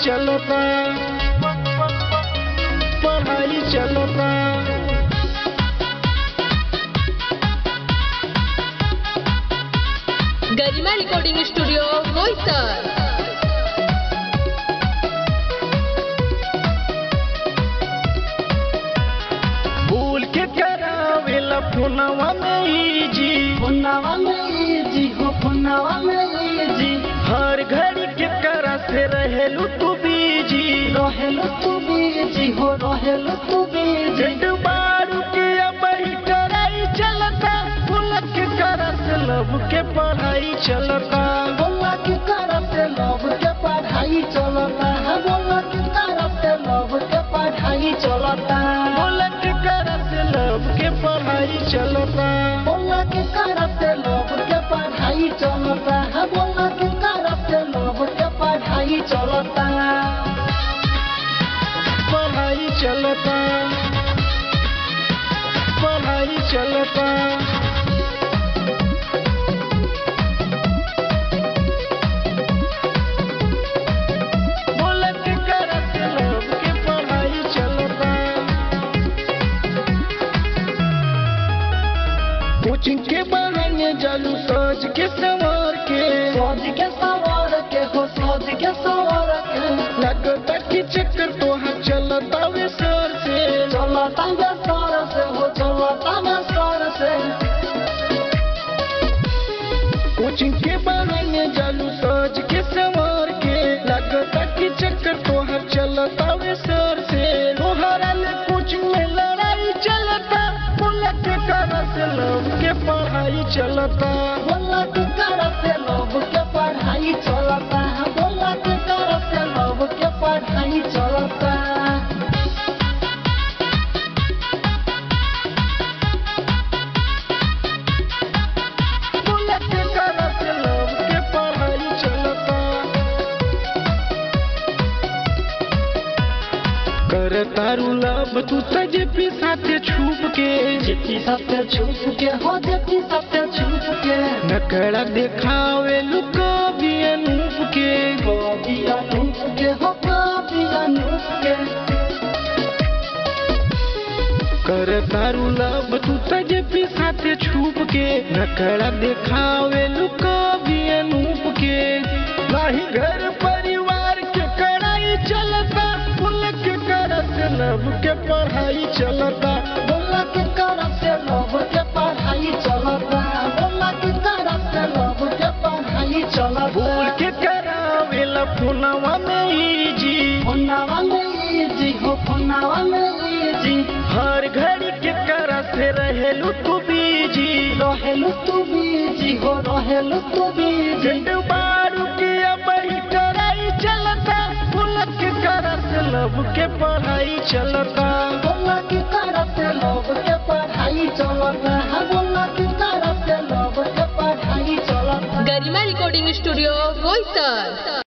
चलता पढ़ाई चलता गरिमा रिकॉर्डिंग स्टूडियो बोईसर भूल के करावेला फोनवा में ई जी फुनावा में जी हो फुनावा में जी हर घड़ी के करा से रहेलू तू बीजी रहेलो तू बीजी हो रहेलो तू बीजी झंड बारू के अब ही कराई चलता फूल के करा से लब के पढ़ाई चलता बोला की तरफ से लव के पढ़ाई चलता है बोला की तरफ से लव के पढ़ाई चलता बोला के करा से लब के पढ़ाई चलता बोला की तरफ से लव के पढ़ाई चलता है बोला की तरफ से लव के पढ़ाई चलता पढ़ाई चलता पढ़ाई चलता बोला के करा से लब के पढ़ाई चलता कोचिंग के बहाने जालू सोच के सवार के सोच के सवार के हो सोच के सवार के लगता कि चक्कर तो हाँ चलता वे सर से चलता में सर से हो चलता में सर से कोचिंग के बहाने जालू सोच के सवार के लगता कि चक्कर तो हाँ चलता वे सर से तोहरा ले कोचिंग में लड़ाई चलता बोला के करा से लव के पढ़ाई चलता बोला की तरफ से लव के पढ़ाई चलता है बोला की तरफ से लव के पढ़ाई चलता बोला के करा से लव के पढ़ाई चलता कर तारू लव तू तजे साथे छुप के जितनी सबसे छुप के हो जितनी सबसे छुप के नकड़ा देखावे लुका भी अनूप के कभी अनूप के हो कभी अनूप के कर तारू लव तू तजे साथे छुप के नकड़ा देखावे लुका भी अनूप के नाही घर परिवार के कड़ाई चलता फुल के करत लव के पढ़ाई चलता बोला की तरफ से लव के पढ़ाई चलता बोला की तरफ से लव के पढ़ाई चलता भूल के करावेला फोनवा में ई जी फुनावा में जी हो फुनावा में जी हर घड़ी के करा से रहेलू तू बीजी रहेलो तू बीजी हो रहेलो तू बीजी झंड बारू के अब ही कराई चलता फूल के करा से लब के पढ़ाई चलता बोला की तरफ से लव के पढ़ाई चलता है बोला की तरफ से लव के पढ़ाई चलता गरिमा रिकॉर्डिंग स्टूडियो बोईसर